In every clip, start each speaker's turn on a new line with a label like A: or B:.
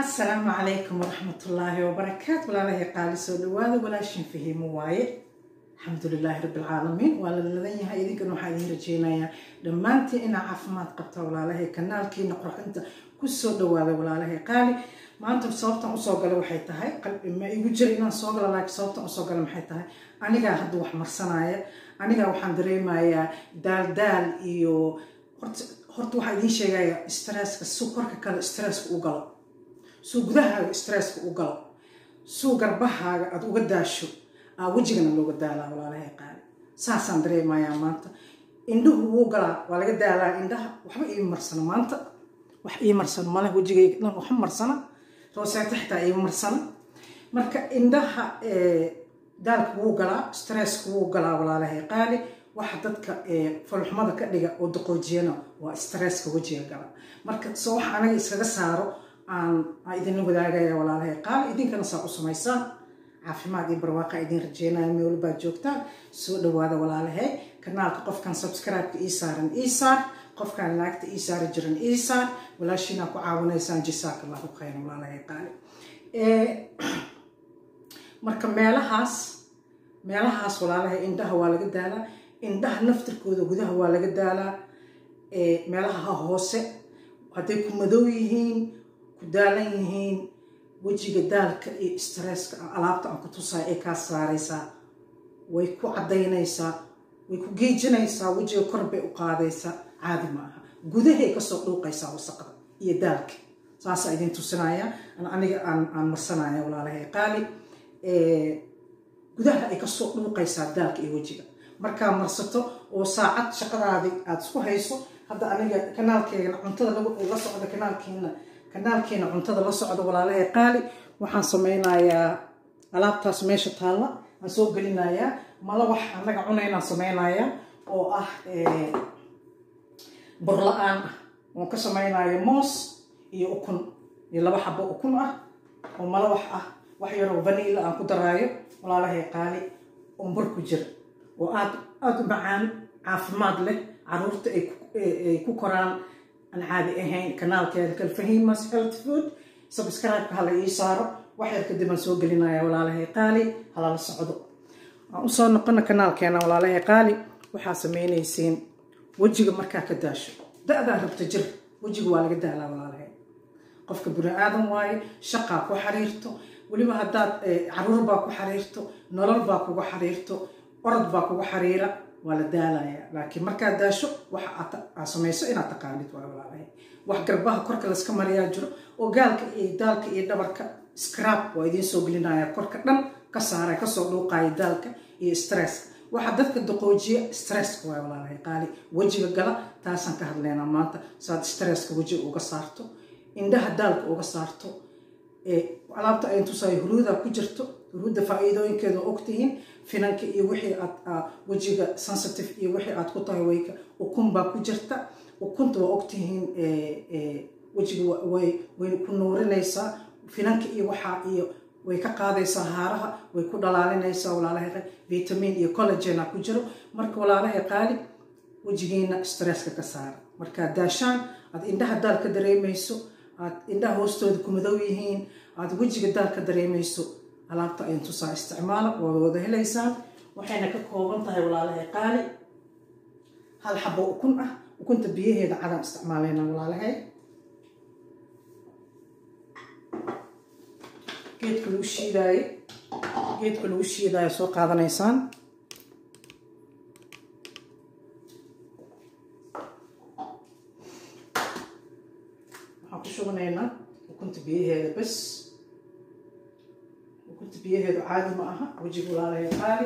A: asalaamu calaykum waraxmatullaahi wabarakaatu walaalahay qaali soo dhawaada walaashin fahiimo waaye alxamdulilaahi rabbilcaalamiin waa la ladan yahay idinkan waxaa idiin rajeynayaa dhammaantiin inaa caafimaad qabta walaalahay kanaalkiina qurxinta kusoo dhawaada walaalahay qaali maanta sababtan usoo gala waxay tahay qalbi ma igu jira inaan soo gala laakiin sababtan usoo gala maxay tahay anigaa hadda wax marsanaya anigaa waxaan dareemayaa daal daal iyo horta horta waxaa idiin sheegaya stresska suu korka kale stresska u galo suu gudahaaga stresska u galo suu garbahaaga aada uga daasho aa wejigana looga daalaa walaalahay qaali saasaan dareemayaa maanta indhuhu wuu galaa waa laga daalaa indhaha waxba ii marsano maanta wax ii marsano male wejigayga dhan waxba marsana rooseeta xitaa ii marsana marka indhaha daalka wuu galaa stresska wuu galaa walaalahay qaali waxa dadka falxumada ka dhiga oo daqoojiyana waa stresska wejiga gala marka soo waxa anaga iskaga saaro aan idinla wadaagaya walaalahay qaali idinkana saa u samaysaan caafimaad iyo barwaaqa idiin rajeynaya meel baad joogtaan soo dhawaada walaalahay kanaalka qofkan subscribe-ka ii saaran ii saar qofkan laagta ii saari jiran ii saar walaashiinaa ku caawinaysaan jasaaka allahu khayra walaalahay qaali marka meelahaas meelahaas walaalahay indhaha waa laga daalaa indhaha naftirkooda gudaha waa laga daalaa meelaha hoose hadday ku madow yihiin ku daalan yihiin wejiga daalka iyo stresska alaabta aan ku tusaay ay kaa saaraysaa way ku caddaynaysaa way ku geejinaysaa wejiga kor bay u qaadaysaa caadi ma aha gudahay kasoo dhuuqaysaa wasaqda iyo daalka saasaa idin tusinaya aniga aan marsanaya walaalahay qaali gudaha ay kasoo dhuuqaysaa daalka iyo wejiga markaa marsato oo saacad shaqadaadii aada isku hayso hadda aniga kanaalkeena cuntada la socda kanaalkeena kanaalkeena cuntada la socda walaalahay qaali waxaan sameynayaa alaabtaas meesha taalla aan soo gelinayaa mala wax anaga cunaynaan sameynayaa oo ah burla-aan ah oon ka samaynayo moos iyo ukun iyo laba xabo ukun ah oo mala wax ah wax yaroo vanila aan ku daraayo walaalahay qaali oo bur ku jira oo aad aada u macaan caafimaad leh caruurta ay ku koraan aan caadi ahayn kanaalkeeda kalfahimas health food subscribe-ka hala ii saaro wax yar kadib aan soo gelinaya walaalahay qaali halala socdo aan usoo noqona kanaalkeena walaalahay qaali waxaa sameynaysiin wejiga markaa ka daasho da-daa rabta jir wejiga waa laga daalaa walaalahay qofka bini aadan waaye shaqaa ku xiriirto weliba haddaad caruur baa ku xiriirto nolol baa kuga xiriirto orod baa kuga xiriira waa la daalaya laakiin markaad daasho waxa aad samayso inaad taqaanid waa walaalahay wax garbaha korka layska mariyaa jiro oo gaalka iyo daalka iyo dhabarka scrab waa idiin soo gelinaya korka dhan ka saara kasoo dhuuqaya daalka iyo stresska waxa dadka daqoojiya stresska waa walaalahay qaali wejiga gala taasaan ka hadlaynaa maanta saad stresska wejiga uga saarto indhaha daalka uga saarto alaabta ayn tusaayo huruuda ku jirto huruudda faa-iidooyinkeeda waa ogtihiin finanka iyo wixii aad wejiga sensitive iyo wixii aad ku tahay wayka ukun baa ku jirta ukunta waa ogtihiin wejiga way ku nuurinaysaa finanka iyo waxaa iyo way ka qaadaysaa haaraha way ku dhalaalinaysaa walaalahay vitamin iyo collagena ku jiro marka walaalahay qaali wejigiina stresska ka saara markaad daashaan aad indhaha daal ka dareemayso aad indhaha hoostooda ku madow yihiin aad wejiga daal ka dareemayso alaabta ayn tusaa isticmaala waa wada helaysaan waxayna ka kooban tahay walaalahay qaali hal xabo ukun ah ukunta biyaheeda cadaan isticmaalayna walaalahay geedka lagu shiidaayo geedka lagu shiidaayo soo qaadanaysaan waxaan ku shubanaynaa ukunta biyaheeda bas ukunta biyaheedu caadi ma aha wejiga walaalahay qaali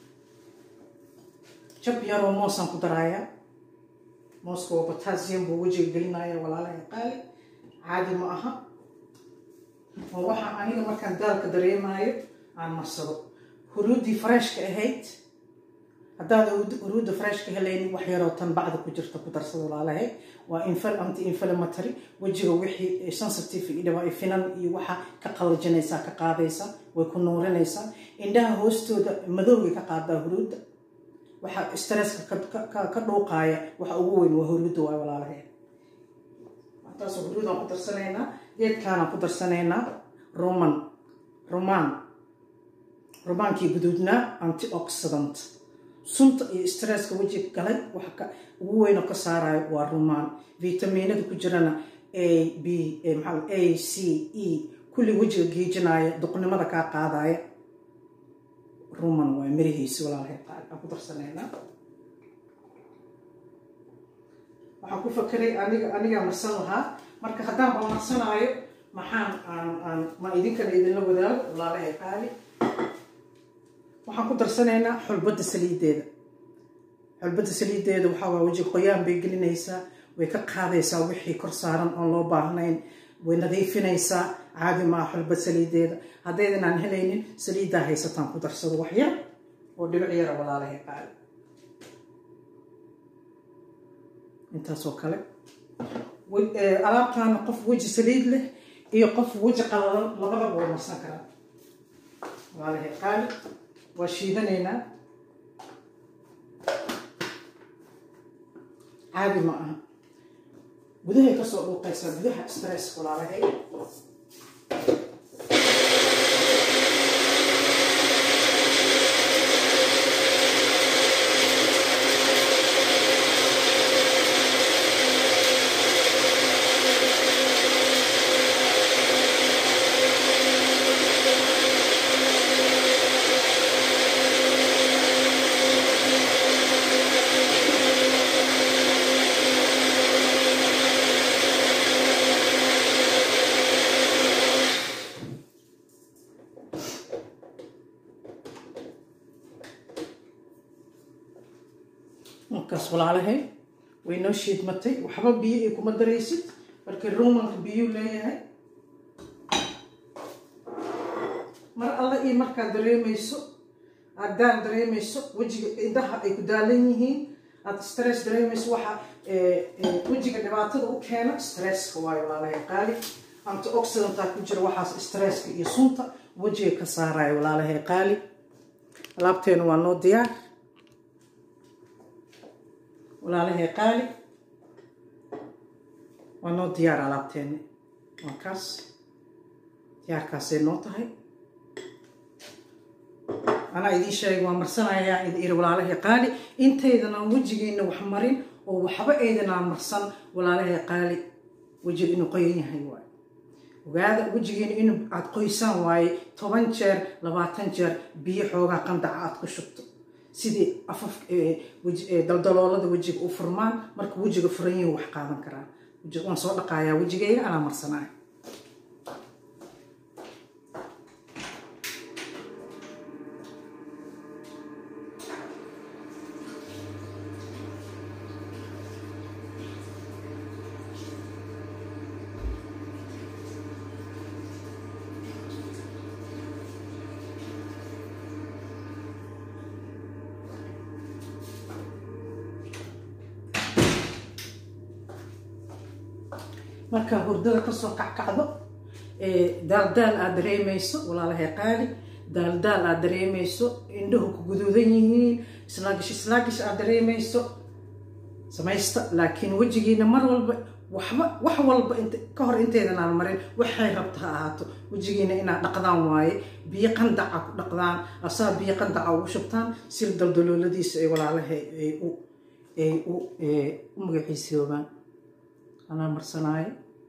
A: jab yaroo moosaan ku daraayaa mooska waa potassium buu wejiga gelinaya walaalahay qaali caadi ma aha oo waxaa aniga markaan daalka dareemaayo aan marsado huruuddii freshka ahayd haddaad huruudda freshka helaynin wax yaroo tan bacda ku jirta ku darsada walaalahay waa anti inflammatory wejiga wixii sensitive iyo dhibaa finan iyo waxa ka qallajinaysaa ka qaadaysaa way ku nuurinaysaa indhaha hoostooda madowgay ka qaadaa huruudda waxa stresska ka dhuuqaaya waxa ugu weyn waa huruudda waa walaalahay taasoo huruudaan ku darsanaynaa geedkaanaan ku darsanaynaa roman roman romaankii guduudnaa antioxidant sunta iyo stresska wejiga galay waxa ka ugu weyn oo ka saarayo waa roman vitamiinada ku jirana a b maxaa a c e kulli wejiga geejinaya duqnimada kaa qaadaya roman waay mirihiisi walaalahay qaali aan ku darsanaynaa waxaan ku fakeray aniga anigaa marsan lahaa marka haddaan ba marsanaayo maxaan aan aan ma idinkana idinla wadaago walaalahay qaali waxaan ku darsanaynaa xulbadda saliideeda xulbadda saliideeda waxaa waa weji qoyaan bay gelinaysaa way ka qaadaysaa wixii kor saaran oon loo baahnayn way nadiifinaysaa caadi maa xulbad saliideeda haddaydan aan helaynin saliiddaa haysataan ku darsado wax yar oo dhibic yara walaalahay qaali intaasoo kale alaabtaana qof weji saliid leh iyo qof weji qalalan labadaba waa marsan karaa walaalahay qaali waa shiidanaynaa caadi ma aha gudahay kasoo dhuuqaysaa gudaha stress walaalahay markaas walaalahay way noo shiidmatay waxba biyo ay kuma daraysid markii romanka biyuu leeyahay mar alla iyo markaad dareemayso aad daal dareemayso wejiga indhaha ay ku daalan yihiin aad stress dareemayso waxa wejiga dhibaatada u keena stresska waayo walaalahay qaali antioxidantaa ku jira waxaas stresska iyo sunta wejiga ka saaraya walaalahay qaali alaabteenu waa noo diyaar walaalahay qaali waa noo diyaar alaabteeni waa kaas diyaarkaasay noo tahay anaa idiin sheegay waa marsanayaa idin iri walaalahay qaali intaydan aan wejigeena wax marin oo waxba aydan aan marsan walaalahay qaali wejiga inuu qoyan yahay waaye ogaada wejigeena in aad qoysaan waaye toban jeer labaatan jeer biyo xoogaa qandaca aad ku shubto sidii afaf daldaloolada wejiga u furmaan marka wejiga furan yihin wax qaadan karaa waan soo dhaqaayaa wejigayga anaa marsanaya markaa hurdada kasoo kackacdo daaldaal aad dareemayso walaalahay qaali daaldaal aad dareemayso indhahu ku guduudan yihiin islaagish islaagish aad dareemayso samaysta laakiin wejigiina mar walba waxba wax walba ka hor intaydan aan marin waxay rabta ha ahaato wejigiina inaad dhaqdaan waaye biyo qandaca ku dhaqdaan asaa biyo qandaca ugu shubtaan si daldalooladiisa ay walaalahay ay u ay u u magaciisoobaan anaa marsanaayo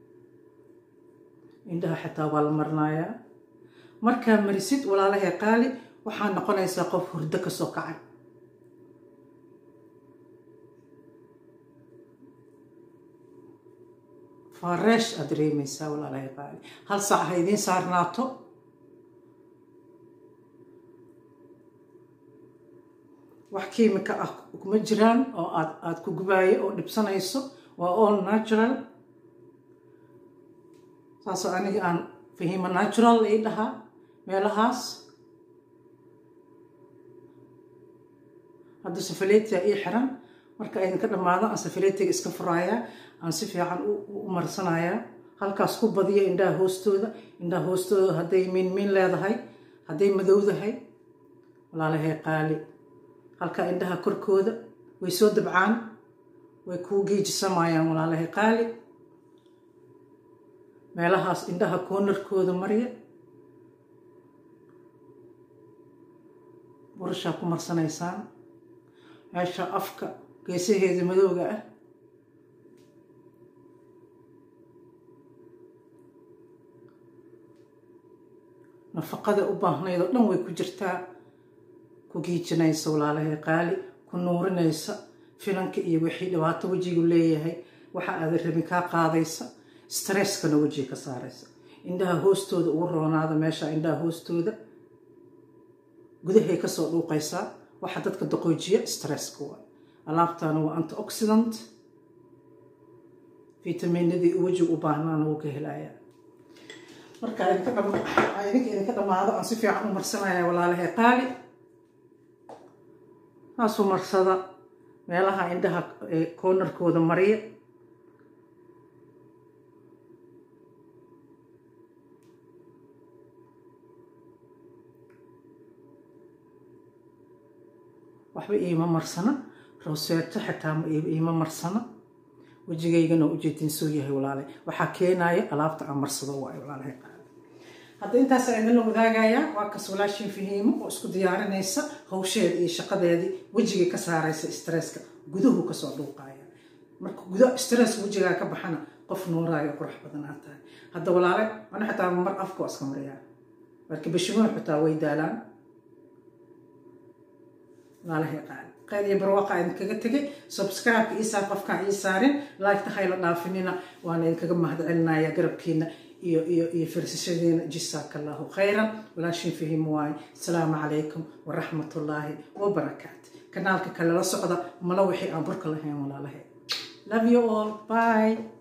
A: indhaha xitaa waa la marinayaa markaa marisid walaalahay qaali waxaa noqonaysaa qof hurdo kasoo kacay faareesh aad dareemaysaa walaalahay qaali hal saac ha idiin saarnaato wax kiimika ah kuma jiraan oo aad aada ku gubaayo oo dhibsanayso waa all natural saasoo aniga aan fahimo natural ii dhahaa meelahaas hadda safaleetiga ii xiran marka idinka dhammaado aan safaleetiga iska furaayaa aan si fiican u marsanayaa halkaas ku badiya indhaha hoostooda indhaha hoostooda hadday miinmiin leedahay hadday madowdahay walaalahay qaali halkaa indhaha korkooda way soo dabcaan way kuu geejisamayaan walaalahay qaali meelahaas indhaha koonarkooda marya burashaa ku marsanaysaan meesha afka geesaheeda madowga ah nafaqada u baahnayd oo dhan way ku jirtaa ku giijinaysa walaalahay qaali ku nuurinaysa finanka iyo wixii dhibaato wejigu leeyahay waxa aada rabin kaa qaadaysa stresskana wejiga ka saaraysa indhaha hoostooda ugu roonaada meesha indhaha hoostooda gudahay kasoo dhuuqaysaa waxa dadka daqoojiya stresska waa alaabtaana waa antioxidant fitaminadii wejiga u baahnaana wuu ka helayaa marka idinka idinka dhammaado aan si fiican u marsanaya walaalahay qaali saasuu marsada meelaha indhaha koonarkooda mariya waxba iima marsana roseeto xitaa iima marsana wejigaygana ujeedinsoo yahay walaalay waxaa keenaya alaabta aan marsado waayo walaalahay qaali hadda intaas idinla wadaagayaa waa kas walaashin fahiimo oo isku diyaarinaysa hawsheeda iyo shaqadeedii wejigay ka saaraysa stresska guduhu kasoo dhuuqaya marka guda stress wejigaa ka baxana qof nuuraayo qurux badanaa tahay hadda walaale ana xitaa mar afka waa iska mariyaa marka bashimoon xitaa way daalaan walaalahay qaali qayl iyo barwaaqa idinkaga tegay subscribe-ka iisaar qofkaan ii saarin like-ta hayla dhaafinina waana idinkaga mahad celinaya garabkiina iyo iyo iyo firsashadiina jisaaka allahu khayran walaashin fahim waaye asalaamu calaykum waraxmatullaahi wabarakaat kanaalka kale la socda mala wixii aan burka lahayn walaalahay love you all bye